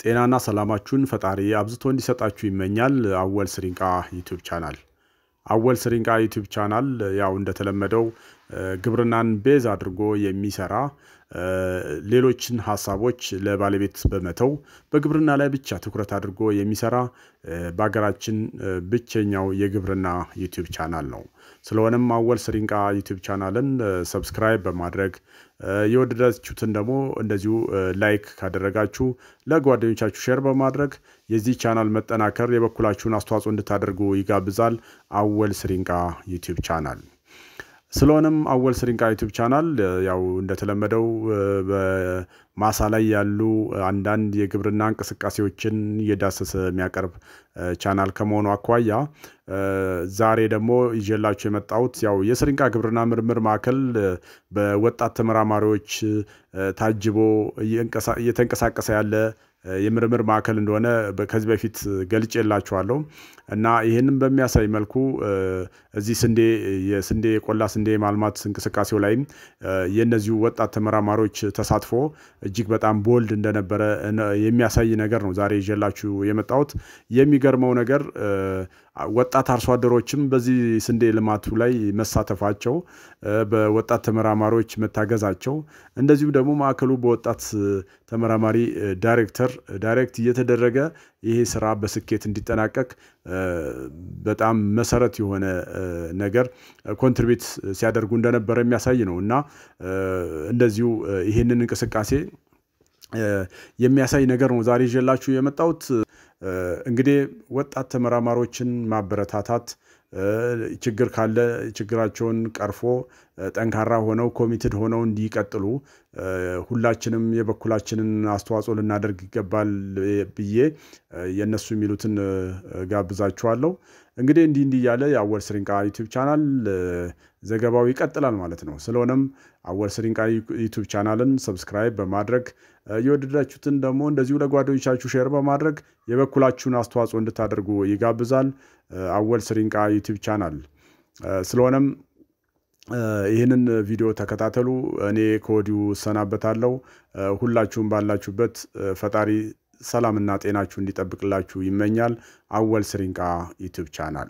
ጤናና ሰላማችሁን ፈጣሪ አብዝቶ እንዲሰጣችሁ ይመኛል። አወል ስሪንቃ ዩቲዩብ ቻናል አወል ስሪንቃ ዩቲዩብ ቻናል ያው እንደተለመደው ግብርናን ቤዝ አድርጎ የሚሰራ ሌሎችን ሀሳቦች ለባለቤት በመተው በግብርና ላይ ብቻ ትኩረት አድርጎ የሚሰራ በሀገራችን ብቸኛው የግብርና ዩቲዩብ ቻናል ነው። ስለሆነም አወል ስሪንቃ ዩቲዩብ ቻናልን ሰብስክራይብ በማድረግ የወደዳችሁትን ደግሞ እንደዚሁ ላይክ ካደረጋችሁ ለጓደኞቻችሁ ሼር በማድረግ የዚህ ቻናል መጠናከር የበኩላችሁን አስተዋጽኦ እንድታደርጉ ይጋብዛል። አወል ስሪንቃ ዩቲዩብ ቻናል ስለሆነም አወል ስሪንቃ ዩቲዩብ ቻናል ያው እንደተለመደው በማሳ ላይ ያሉ አንዳንድ የግብርና እንቅስቃሴዎችን እየዳሰሰ የሚያቀርብ ቻናል ከመሆኑ አኳያ ዛሬ ደግሞ ይዤላችሁ የመጣሁት ያው የስሪንቃ ግብርና ምርምር ማዕከል በወጣት ተመራማሪዎች ታጅቦ እየተንቀሳቀሰ ያለ የምርምር ማዕከል እንደሆነ ከዚህ በፊት ገልጬላችኋለሁ እና ይህንም በሚያሳይ መልኩ እዚህ ስንዴ የስንዴ የቆላ ስንዴ ማልማት እንቅስቃሴው ላይም የእነዚሁ ወጣት ተመራማሪዎች ተሳትፎ እጅግ በጣም ቦልድ እንደነበረ የሚያሳይ ነገር ነው ዛሬ ይዤላችሁ የመጣሁት። የሚገርመው ነገር ወጣት አርሶ አደሮችም በዚህ ስንዴ ልማቱ ላይ መሳተፋቸው፣ በወጣት ተመራማሪዎች መታገዛቸው፣ እንደዚሁም ደግሞ ማዕከሉ በወጣት ተመራማሪ ዳይሬክተር ዳይሬክት እየተደረገ ይሄ ስራ በስኬት እንዲጠናቀቅ በጣም መሰረት የሆነ ነገር ኮንትሪቢዩት ሲያደርጉ እንደነበረ የሚያሳይ ነው እና እንደዚሁ ይህንን እንቅስቃሴ የሚያሳይ ነገር ነው ዛሬ ይዤላችሁ የመጣሁት። እንግዲህ ወጣት ተመራማሪዎችን ማበረታታት ችግር ካለ ችግራቸውን ቀርፎ ጠንካራ ሆነው ኮሚትድ ሆነው እንዲቀጥሉ ሁላችንም የበኩላችንን አስተዋጽኦ ልናደርግ ይገባል ብዬ የእነሱ የሚሉትን ጋብዛችኋለሁ። እንግዲህ እንዲህ እንዲህ እያለ የአወል ስሪንቃ ዩቲዩብ ቻናል ዘገባው ይቀጥላል ማለት ነው። ስለሆነም አወል ስሪንቃ ዩቲዩብ ቻናልን ሰብስክራይብ በማድረግ የወደዳችሁትን ደግሞ እንደዚሁ ለጓደኞቻችሁ ሼር በማድረግ የበኩላችሁን አስተዋጽኦ እንድታደርጉ ይጋብዛል። አወል ስሪንቃ ዩቲዩብ ቻናል ስለሆነም ይህንን ቪዲዮ ተከታተሉ። እኔ ከወዲሁ እሰናበታለሁ። ሁላችሁም ባላችሁበት ፈጣሪ ሰላምና ጤናችሁ እንዲጠብቅላችሁ ይመኛል። አወል ስሪንቃ ዩቲዩብ ቻናል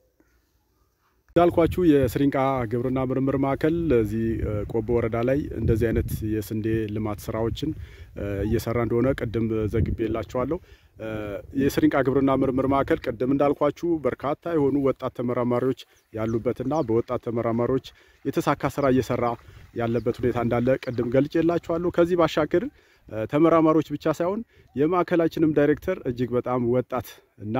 እንዳልኳችሁ የስሪንቃ ግብርና ምርምር ማዕከል እዚህ ቆቦ ወረዳ ላይ እንደዚህ አይነት የስንዴ ልማት ስራዎችን እየሰራ እንደሆነ ቅድም ዘግቤላችኋለሁ። የስሪንቃ ግብርና ምርምር ማዕከል ቅድም እንዳልኳችሁ በርካታ የሆኑ ወጣት ተመራማሪዎች ያሉበትና በወጣት ተመራማሪዎች የተሳካ ስራ እየሰራ ያለበት ሁኔታ እንዳለ ቅድም ገልጬላችኋለሁ። ከዚህ ባሻገር ተመራማሪዎች ብቻ ሳይሆን የማዕከላችንም ዳይሬክተር እጅግ በጣም ወጣት እና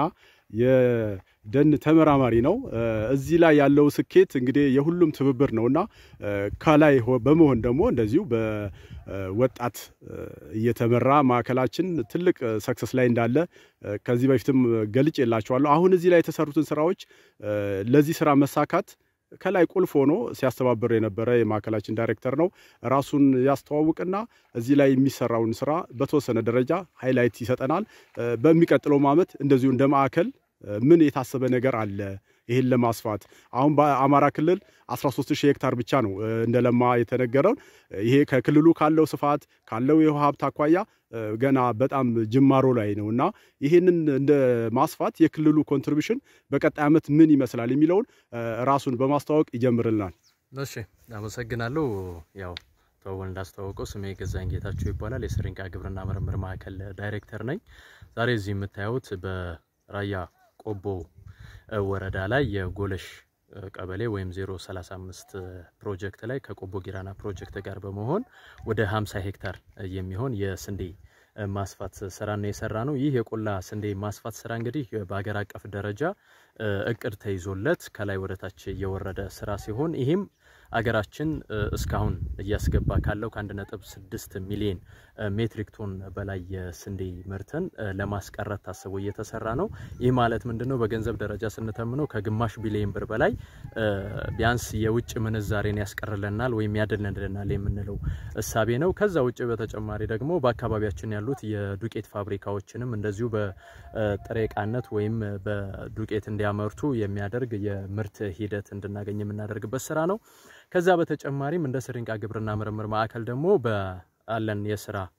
የደን ተመራማሪ ነው። እዚህ ላይ ያለው ስኬት እንግዲህ የሁሉም ትብብር ነው እና ከላይ በመሆን ደግሞ እንደዚሁ በወጣት እየተመራ ማዕከላችን ትልቅ ሰክሰስ ላይ እንዳለ ከዚህ በፊትም ገልጬላችኋለሁ። አሁን እዚህ ላይ የተሰሩትን ስራዎች ለዚህ ስራ መሳካት ከላይ ቁልፍ ሆኖ ሲያስተባብር የነበረ የማዕከላችን ዳይሬክተር ነው። ራሱን ያስተዋውቅና እዚህ ላይ የሚሰራውን ስራ በተወሰነ ደረጃ ሃይላይት ይሰጠናል። በሚቀጥለውም ዓመት እንደዚሁ እንደ ማዕከል ምን የታሰበ ነገር አለ ይህን ለማስፋት አሁን በአማራ ክልል 13 ሺህ ሄክታር ብቻ ነው እንደ ለማ የተነገረው። ይሄ ከክልሉ ካለው ስፋት ካለው የውሃ ሀብት አኳያ ገና በጣም ጅማሮ ላይ ነው እና ይህንን እንደ ማስፋት የክልሉ ኮንትሪቢሽን በቀጣይ ዓመት ምን ይመስላል የሚለውን ራሱን በማስተዋወቅ ይጀምርልናል። እሺ፣ አመሰግናለሁ። ያው ተወል እንዳስተዋወቀው ስሜ ገዛኝ ጌታቸው ይባላል። የስሪንቃ ግብርና ምርምር ማዕከል ዳይሬክተር ነኝ። ዛሬ እዚህ የምታዩት በራያ ቆቦ ወረዳ ላይ የጎለሽ ቀበሌ ወይም 035 ፕሮጀክት ላይ ከቆቦ ጊራና ፕሮጀክት ጋር በመሆን ወደ 50 ሄክታር የሚሆን የስንዴ ማስፋት ስራ ነው የሰራ ነው። ይህ የቆላ ስንዴ ማስፋት ስራ እንግዲህ በሀገር አቀፍ ደረጃ እቅድ ተይዞለት ከላይ ወደ ታች የወረደ ስራ ሲሆን ይህም አገራችን እስካሁን እያስገባ ካለው ከ1.6 ሚሊዮን ሜትሪክ ቶን በላይ የስንዴ ምርትን ለማስቀረት ታስቦ እየተሰራ ነው። ይህ ማለት ምንድን ነው? በገንዘብ ደረጃ ስንተምነው ከግማሽ ቢሊዮን ብር በላይ ቢያንስ የውጭ ምንዛሬን ያስቀርልናል ወይም ያድልልናል የምንለው እሳቤ ነው። ከዛ ውጭ በተጨማሪ ደግሞ በአካባቢያችን ያሉት የዱቄት ፋብሪካዎችንም እንደዚሁ በጥሬ ዕቃነት ወይም በዱቄት እንዲያመርቱ የሚያደርግ የምርት ሂደት እንድናገኝ የምናደርግበት ስራ ነው። ከዛ በተጨማሪም እንደ ስሪንቃ ግብርና ምርምር ማዕከል ደግሞ በአለን የስራ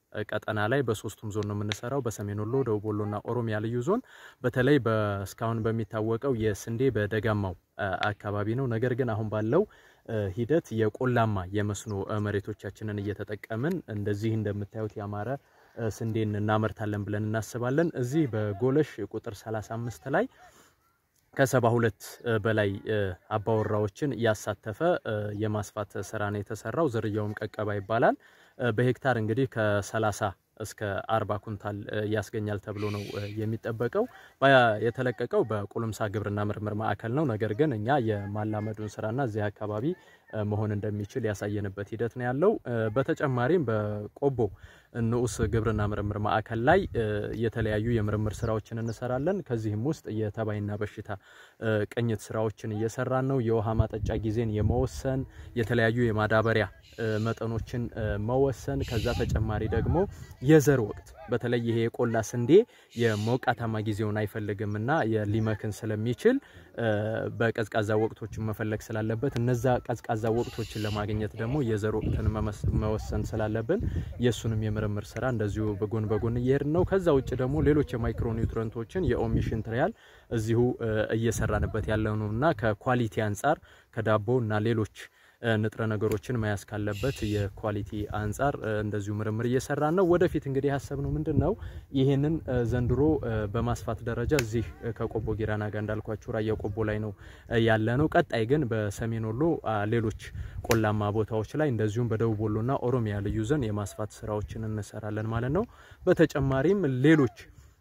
ቀጠና ላይ በሶስቱም ዞን ነው የምንሰራው፣ በሰሜን ወሎ፣ ደቡብ ወሎና ኦሮሚያ ልዩ ዞን። በተለይ እስካሁን በሚታወቀው የስንዴ በደጋማው አካባቢ ነው። ነገር ግን አሁን ባለው ሂደት የቆላማ የመስኖ መሬቶቻችንን እየተጠቀምን እንደዚህ እንደምታዩት ያማረ ስንዴን እናመርታለን ብለን እናስባለን። እዚህ በጎለሽ ቁጥር 35 ላይ ከሰባ ሁለት በላይ አባወራዎችን ያሳተፈ የማስፋት ስራ ነው የተሰራው። ዝርያውም ቀቀባ ይባላል። በሄክታር እንግዲህ ከ30 እስከ 40 ኩንታል ያስገኛል ተብሎ ነው የሚጠበቀው። የተለቀቀው በቁልምሳ ግብርና ምርምር ማዕከል ነው። ነገር ግን እኛ የማላመዱን ስራና እዚህ አካባቢ መሆን እንደሚችል ያሳየንበት ሂደት ነው ያለው። በተጨማሪም በቆቦ ንዑስ ግብርና ምርምር ማዕከል ላይ የተለያዩ የምርምር ስራዎችን እንሰራለን። ከዚህም ውስጥ የተባይና በሽታ ቅኝት ስራዎችን እየሰራን ነው። የውሃ ማጠጫ ጊዜን የመወሰን የተለያዩ የማዳበሪያ መጠኖችን መወሰን፣ ከዛ ተጨማሪ ደግሞ የዘር ወቅት በተለይ ይሄ የቆላ ስንዴ የሞቃታማ ጊዜውን አይፈልግም እና ሊመክን ስለሚችል በቀዝቃዛ ወቅቶችን መፈለግ ስላለበት እነዛ ቀዝቃዛ ወቅቶችን ለማግኘት ደግሞ የዘር ወቅትን መወሰን ስላለብን የእሱንም የምርምር ስራ እንደዚሁ በጎን በጎን እየሄድን ነው። ከዛ ውጭ ደግሞ ሌሎች የማይክሮ ኒውትረንቶችን የኦሚሽን ትሪያል እዚሁ እየሰራንበት ያለው ነው እና ከኳሊቲ አንጻር ከዳቦ እና ሌሎች ንጥረ ነገሮችን መያዝ ካለበት የኳሊቲ አንጻር እንደዚሁ ምርምር እየሰራን ነው። ወደፊት እንግዲህ ያሰብነው ምንድን ነው ይህንን ዘንድሮ በማስፋት ደረጃ እዚህ ከቆቦ ጊራና ጋር እንዳልኳችሁ ራያ ቆቦ ላይ ነው ያለ ነው። ቀጣይ ግን በሰሜን ወሎ ሌሎች ቆላማ ቦታዎች ላይ እንደዚሁም በደቡብ ወሎና ኦሮሚያ ልዩ ዞን የማስፋት ስራዎችን እንሰራለን ማለት ነው። በተጨማሪም ሌሎች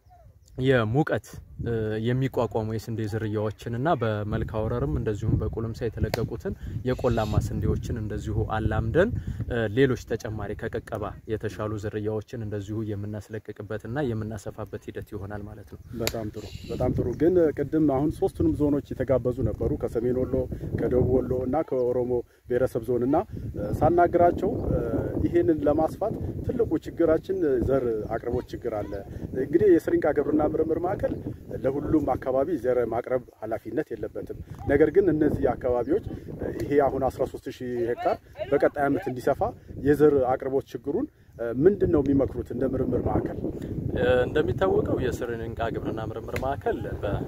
የሙቀት የሚቋቋሙ የስንዴ ዝርያዎችን እና በመልካ ወረርም እንደዚሁም በቁልምሳ የተለቀቁትን የቆላማ ስንዴዎችን እንደዚሁ አላምደን ሌሎች ተጨማሪ ከቀቀባ የተሻሉ ዝርያዎችን እንደዚሁ የምናስለቅቅበትና የምናሰፋበት ሂደት ይሆናል ማለት ነው። በጣም ጥሩ በጣም ጥሩ። ግን ቅድም አሁን ሶስቱንም ዞኖች የተጋበዙ ነበሩ ከሰሜን ወሎ፣ ከደቡብ ወሎ እና ከኦሮሞ ብሔረሰብ ዞን እና ሳናግራቸው ይሄንን ለማስፋት ትልቁ ችግራችን ዘር አቅርቦት ችግር አለ። እንግዲህ የስሪንቃ ግብርና ምርምር ማዕከል ለሁሉም አካባቢ ዘር ማቅረብ ኃላፊነት የለበትም። ነገር ግን እነዚህ አካባቢዎች ይሄ አሁን 13 ሺህ ሄክታር በቀጣይ ዓመት እንዲሰፋ የዘር አቅርቦት ችግሩን ምንድን ነው የሚመክሩት? እንደ ምርምር ማዕከል እንደሚታወቀው የስሪንቃ ግብርና ምርምር ማዕከል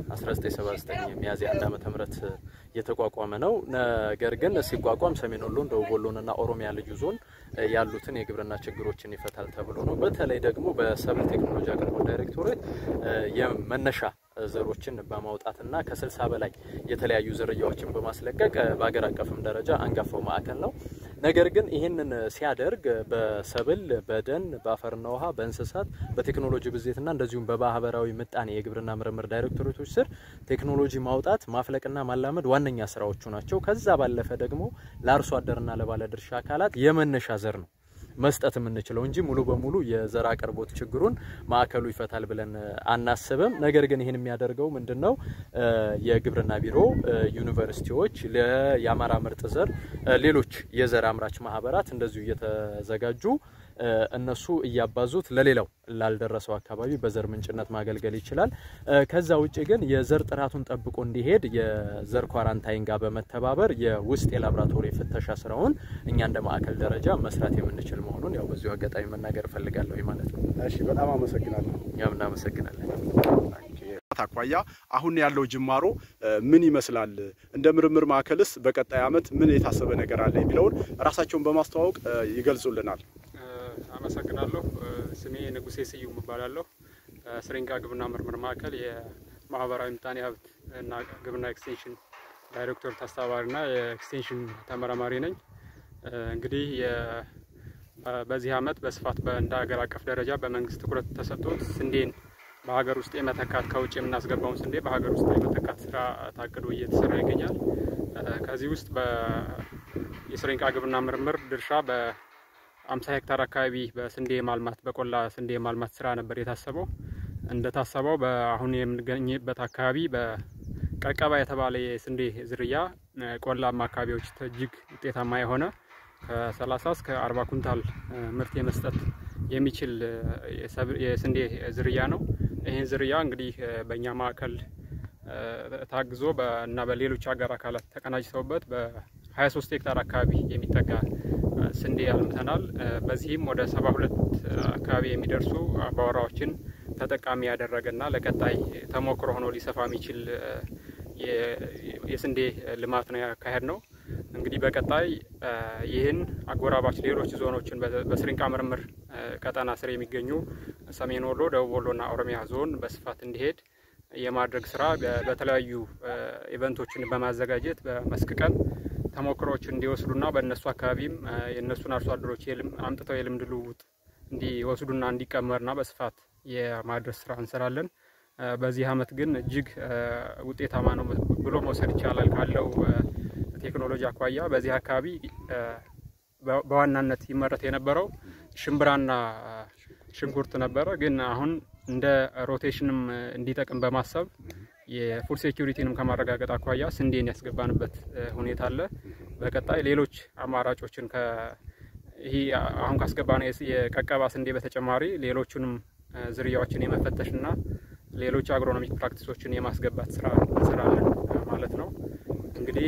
በ1979 ሚያዝያ አንድ ዓመተ ምህረት የተቋቋመ ነው። ነገር ግን ሲቋቋም ሰሜን ወሎን፣ ደቡብ ወሎንና ኦሮሚያ ልዩ ዞን ያሉትን የግብርና ችግሮችን ይፈታል ተብሎ ነው። በተለይ ደግሞ በሰብል ቴክኖሎጂ አቅርቦት ዳይሬክቶሬት የመነሻ ዘሮችን በማውጣትና ከስልሳ በላይ የተለያዩ ዝርያዎችን በማስለቀቅ በሀገር አቀፍም ደረጃ አንጋፋው ማዕከል ነው። ነገር ግን ይህንን ሲያደርግ በሰብል፣ በደን፣ በአፈርና ውሃ፣ በእንስሳት፣ በቴክኖሎጂ ብዜትና እንደዚሁም በማህበራዊ ምጣኔ የግብርና ምርምር ዳይሬክቶሬቶች ስር ቴክኖሎጂ ማውጣት ማፍለቅና ማላመድ ዋነኛ ስራዎቹ ናቸው። ከዛ ባለፈ ደግሞ ለአርሶ አደርና ለባለድርሻ አካላት የመነሻ ዘር ነው መስጠት የምንችለው እንጂ ሙሉ በሙሉ የዘር አቅርቦት ችግሩን ማዕከሉ ይፈታል ብለን አናስብም። ነገር ግን ይህን የሚያደርገው ምንድን ነው? የግብርና ቢሮ፣ ዩኒቨርሲቲዎች፣ የአማራ ምርጥ ዘር፣ ሌሎች የዘር አምራች ማህበራት እንደዚሁ እየተዘጋጁ እነሱ እያባዙት ለሌላው ላልደረሰው አካባቢ በዘር ምንጭነት ማገልገል ይችላል። ከዛ ውጭ ግን የዘር ጥራቱን ጠብቆ እንዲሄድ የዘር ኳራንታይን ጋር በመተባበር የውስጥ የላብራቶሪ ፍተሻ ስራውን እኛ እንደ ማዕከል ደረጃ መስራት የምንችል መሆኑን ያው በዚሁ አጋጣሚ መናገር እፈልጋለሁ ማለት ነው። እሺ፣ በጣም አመሰግናለሁ። እኛም እናመሰግናለን። አኳያ አሁን ያለው ጅማሮ ምን ይመስላል? እንደ ምርምር ማዕከልስ በቀጣይ ዓመት ምን የታሰበ ነገር አለ የሚለውን ራሳቸውን በማስተዋወቅ ይገልጹልናል። አመሰግናለሁ። ስሜ ንጉሴ ስዩም እባላለሁ። ስሪንቃ ግብርና ምርምር ማዕከል የማህበራዊ ምጣኔ ሀብት እና ግብርና ኤክስቴንሽን ዳይሬክቶሬት አስተባባሪና የኤክስቴንሽን ተመራማሪ ነኝ። እንግዲህ በዚህ ዓመት በስፋት እንደ ሀገር አቀፍ ደረጃ በመንግስት ትኩረት ተሰጥቶት ስንዴን በሀገር ውስጥ የመተካት ከውጭ የምናስገባውን ስንዴ በሀገር ውስጥ የመተካት ስራ ታቅዶ እየተሰራ ይገኛል። ከዚህ ውስጥ የስሪንቃ ግብርና ምርምር ድርሻ በአምሳ ሄክታር አካባቢ በስንዴ ማልማት በቆላ ስንዴ ማልማት ስራ ነበር የታሰበው። እንደታሰበው በአሁን የምንገኝበት አካባቢ በቀቀባ የተባለ የስንዴ ዝርያ ቆላማ አካባቢዎች እጅግ ውጤታማ የሆነ ከ30 እስከ 40 ኩንታል ምርት የመስጠት የሚችል የስንዴ ዝርያ ነው። ይህን ዝርያ እንግዲህ በእኛ ማዕከል ታግዞ እና በሌሎች ሀገር አካላት ተቀናጅተውበት በ20 23 ሄክታር አካባቢ የሚጠጋ ስንዴ አልምተናል። በዚህም ወደ 72 አካባቢ የሚደርሱ አባወራዎችን ተጠቃሚ ያደረገና ለቀጣይ ተሞክሮ ሆኖ ሊሰፋ የሚችል የስንዴ ልማት ነው ያካሄድ ነው። እንግዲህ በቀጣይ ይህን አጎራባች ሌሎች ዞኖችን በስሪንቃ ምርምር ቀጠና ስር የሚገኙ ሰሜን ወሎ፣ ደቡብ ወሎና ኦሮሚያ ዞን በስፋት እንዲሄድ የማድረግ ስራ በተለያዩ ኢቨንቶችን በማዘጋጀት በመስክ ቀን ተሞክሮችን እንዲወስዱና በእነሱ አካባቢም የእነሱን አርሶ አደሮች አምጥተው የልምድ ልውውጥ እንዲወስዱና እንዲቀመርና በስፋት የማድረስ ስራ እንሰራለን። በዚህ አመት ግን እጅግ ውጤታማ ነው ብሎ መውሰድ ይቻላል ካለው ቴክኖሎጂ አኳያ በዚህ አካባቢ በዋናነት ይመረት የነበረው ሽምብራና ሽንኩርት ነበረ። ግን አሁን እንደ ሮቴሽንም እንዲጠቅም በማሰብ የፉድ ሴኪሪቲንም ከማረጋገጥ አኳያ ስንዴን ያስገባንበት ሁኔታ አለ። በቀጣይ ሌሎች አማራጮችን ይህ አሁን ካስገባነው የቀቀባ ስንዴ በተጨማሪ ሌሎቹንም ዝርያዎችን የመፈተሽና ሌሎች አግሮኖሚክ ፕራክቲሶችን የማስገባት ስራ እንሰራለን ማለት ነው። እንግዲህ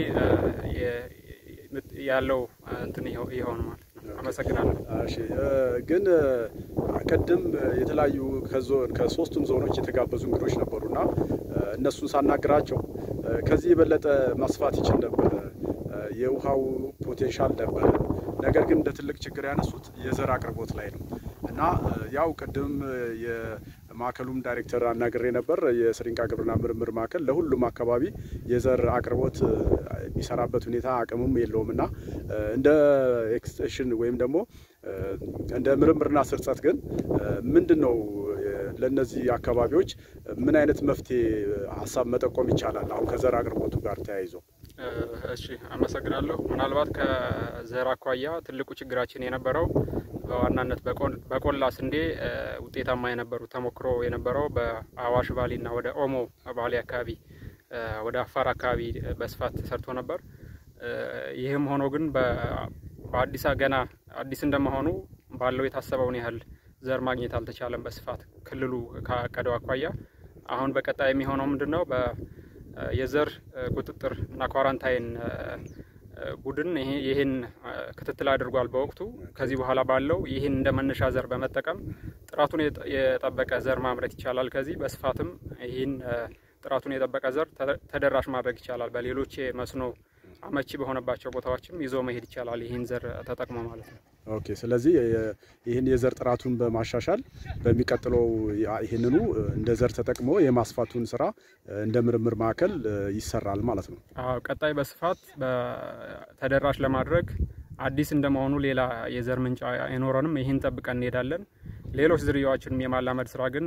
ያለው እንትን ይሆን ማለት ነው። አመሰግናለሁ። እሺ ግን ቅድም የተለያዩ ከሶስቱም ዞኖች የተጋበዙ እንግዶች ነበሩና እነሱን ሳናግራቸው ከዚህ የበለጠ ማስፋት ይችል ነበረ፣ የውሃው ፖቴንሻል ነበረ። ነገር ግን እንደ ትልቅ ችግር ያነሱት የዘር አቅርቦት ላይ ነው እና ያው ቅድም የማዕከሉም ዳይሬክተር አናግሬ ነበር። የስሪንቃ ግብርና ምርምር ማዕከል ለሁሉም አካባቢ የዘር አቅርቦት የሚሰራበት ሁኔታ አቅምም የለውም እና እንደ ኤክስቴንሽን ወይም ደግሞ እንደ ምርምርና ስርጸት ግን ምንድን ነው ለእነዚህ አካባቢዎች ምን አይነት መፍትሄ ሀሳብ መጠቆም ይቻላል? አሁን ከዘር አቅርቦቱ ጋር ተያይዞ። እሺ አመሰግናለሁ። ምናልባት ከዘር አኳያ ትልቁ ችግራችን የነበረው በዋናነት በቆላ ስንዴ ውጤታማ የነበሩ ተሞክሮ የነበረው በአዋሽ ባሌና ወደ ኦሞ ባሌ አካባቢ ወደ አፋር አካባቢ በስፋት ተሰርቶ ነበር። ይህም ሆኖ ግን በአዲስ ገና አዲስ እንደመሆኑ ባለው የታሰበውን ያህል ዘር ማግኘት አልተቻለም። በስፋት ክልሉ ካቀደው አኳያ አሁን በቀጣይ የሚሆነው ምንድን ነው? የዘር ቁጥጥር እና ኳራንታይን ቡድን ይህን ክትትል አድርጓል በወቅቱ። ከዚህ በኋላ ባለው ይህን እንደ መነሻ ዘር በመጠቀም ጥራቱን የጠበቀ ዘር ማምረት ይቻላል። ከዚህ በስፋትም ይህን ጥራቱን የጠበቀ ዘር ተደራሽ ማድረግ ይቻላል። በሌሎች መስኖ አመቺ በሆነባቸው ቦታዎችም ይዞ መሄድ ይቻላል። ይህን ዘር ተጠቅሞ ማለት ነው። ኦኬ። ስለዚህ ይህን የዘር ጥራቱን በማሻሻል በሚቀጥለው ይህንኑ እንደ ዘር ተጠቅሞ የማስፋቱን ስራ እንደ ምርምር ማዕከል ይሰራል ማለት ነው። አዎ፣ ቀጣይ በስፋት ተደራሽ ለማድረግ አዲስ እንደመሆኑ ሌላ የዘር ምንጭ አይኖረንም። ይህን ጠብቀን እንሄዳለን። ሌሎች ዝርያዎችንም የማላመድ ስራ ግን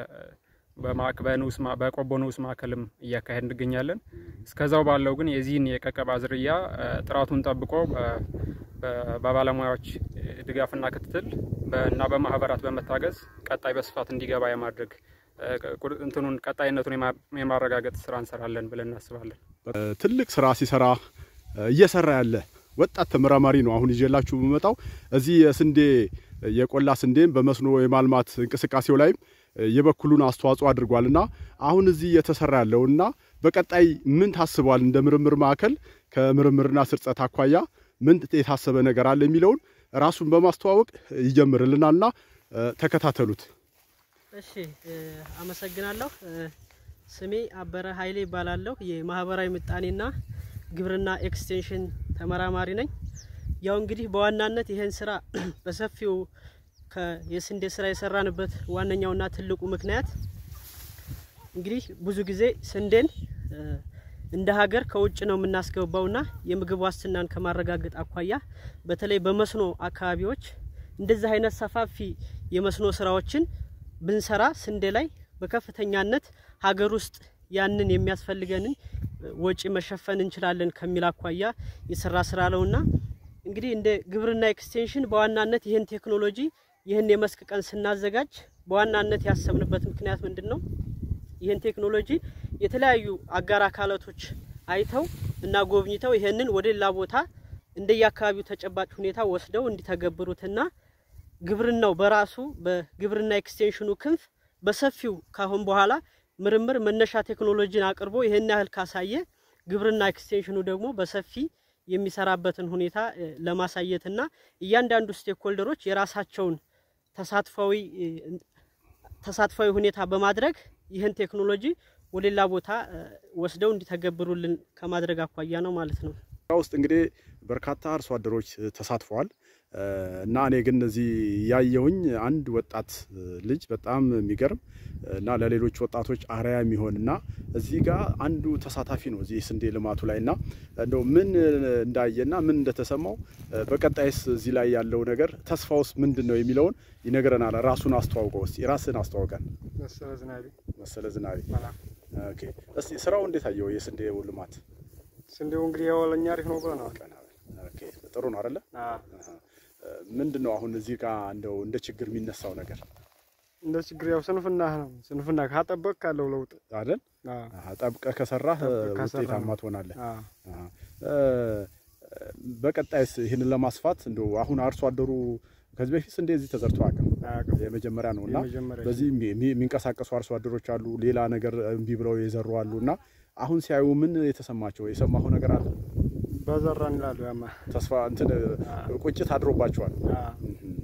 በቆቦ ንዑስ ማዕከልም እያካሄድ እንገኛለን። እስከዛው ባለው ግን የዚህን የቀቀባ ዝርያ ጥራቱን ጠብቆ በባለሙያዎች ድጋፍና ክትትል እና በማህበራት በመታገዝ ቀጣይ በስፋት እንዲገባ የማድረግ እንትኑን ቀጣይነቱን የማረጋገጥ ስራ እንሰራለን ብለን እናስባለን። ትልቅ ስራ ሲሰራ እየሰራ ያለ ወጣት ተመራማሪ ነው አሁን ይዤላችሁ የምመጣው እዚህ የስንዴ የቆላ ስንዴን በመስኖ የማልማት እንቅስቃሴው ላይም የበኩሉን አስተዋጽኦ አድርጓል እና አሁን እዚህ እየተሰራ ያለውና በቀጣይ ምን ታስቧል እንደ ምርምር ማዕከል ከምርምርና ስርጸት አኳያ ምን የታሰበ ነገር አለ የሚለውን ራሱን በማስተዋወቅ ይጀምርልናልና ተከታተሉት። እሺ፣ አመሰግናለሁ። ስሜ አበረ ኃይሌ ይባላለሁ። የማህበራዊ ምጣኔና ግብርና ኤክስቴንሽን ተመራማሪ ነኝ። ያው እንግዲህ በዋናነት ይህን ስራ በሰፊው የስንዴ ስራ የሰራንበት ዋነኛውና ትልቁ ምክንያት እንግዲህ ብዙ ጊዜ ስንዴን እንደ ሀገር ከውጭ ነው የምናስገባውና የምግብ ዋስትናን ከማረጋገጥ አኳያ በተለይ በመስኖ አካባቢዎች እንደዚህ አይነት ሰፋፊ የመስኖ ስራዎችን ብንሰራ ስንዴ ላይ በከፍተኛነት ሀገር ውስጥ ያንን የሚያስፈልገንን ወጪ መሸፈን እንችላለን ከሚል አኳያ የሰራ ስራ ነውና እንግዲህ እንደ ግብርና ኤክስቴንሽን በዋናነት ይህን ቴክኖሎጂ ይህን የመስክ ቀን ስናዘጋጅ በዋናነት ያሰብንበት ምክንያት ምንድን ነው? ይህን ቴክኖሎጂ የተለያዩ አጋር አካላቶች አይተው እና ጎብኝተው ይህንን ወደ ሌላ ቦታ እንደየአካባቢው ተጨባጭ ሁኔታ ወስደው እንዲተገብሩትና ግብርናው በራሱ በግብርና ኤክስቴንሽኑ ክንፍ በሰፊው ካሁን በኋላ ምርምር መነሻ ቴክኖሎጂን አቅርቦ ይህን ያህል ካሳየ ግብርና ኤክስቴንሽኑ ደግሞ በሰፊ የሚሰራበትን ሁኔታ እ፣ ለማሳየትና እያንዳንዱ ስቴክሆልደሮች የራሳቸውን ተሳትፋዊ እ፣ ተሳትፋዊ ሁኔታ በማድረግ ይህን ቴክኖሎጂ ወደ ሌላ ቦታ እ፣ ወስደው እንዲተገብሩልን ከማድረግ አኳያ ነው ማለት ነው። ስራ ውስጥ እንግዲህ በርካታ አርሶ አደሮች እ፣ ተሳትፈዋል እ፣ እና እኔ ግን እዚህ ያየሁኝ አንድ ወጣት እ፣ ልጅ በጣም የሚገርም እ፣ እና ለሌሎች ወጣቶች አርአያ የሚሆን እና እዚህ ጋር አንዱ ተሳታፊ ነው እዚህ ስንዴ ልማቱ ላይ እና እንደው ምን እ፣ እንዳየና ምን እንደተሰማው እ፣ በቀጣይስ እዚህ ላይ ያለው ነገር ተስፋውስ ምንድን ነው የሚለውን ይነግረናል። ራሱን አስተዋውቀው እስቲ ራስን አስተዋውቀን። መሰለ ዝናቤ መሰለ ዝናቤ። መላ ኦኬ እስቲ ስራው እንዴት አየው? የስንዴው ልማት ስንዴው እንግዲህ ያው ለእኛ አሪፍ ነው ብለናል። ኦኬ ጥሩ ነው አይደለ? አዎ። ምንድን ነው አሁን እዚህ ጋር እንደው እንደ ችግር የሚነሳው ነገር እንደ ችግር ያው ስንፍና ነው። ስንፍና ካጠበቅ ካለው ለውጥ አይደል? አዎ። አሃ፣ ጠብቀህ ከሰራህ ጠብቀህ ከሰራህ ውጤታማ ነው። ትሆናለህ። አዎ። አሃ። እ፣ በቀጣይስ ይህንን ለማስፋት እንደው አሁን አርሶ አደሩ ከዚህ በፊት ስንዴ እዚህ ተዘርቶ አያውቅም። አያውቅም። የመጀመሪያ ነው እና የመጀመሪያ በዚህ የሚ- የሚንቀሳቀሱ አርሶ አደሮች አሉ፣ ሌላ ነገር እምቢ ብለው የዘሩ አሉ እና አሁን ሲያዩ ምን የተሰማቸው የሰማሁ ነገር አለ? በዘራን ይላሉ ያማ ተስፋ እንትን ቁጭት አድሮባቸዋል። አዎ። እህ።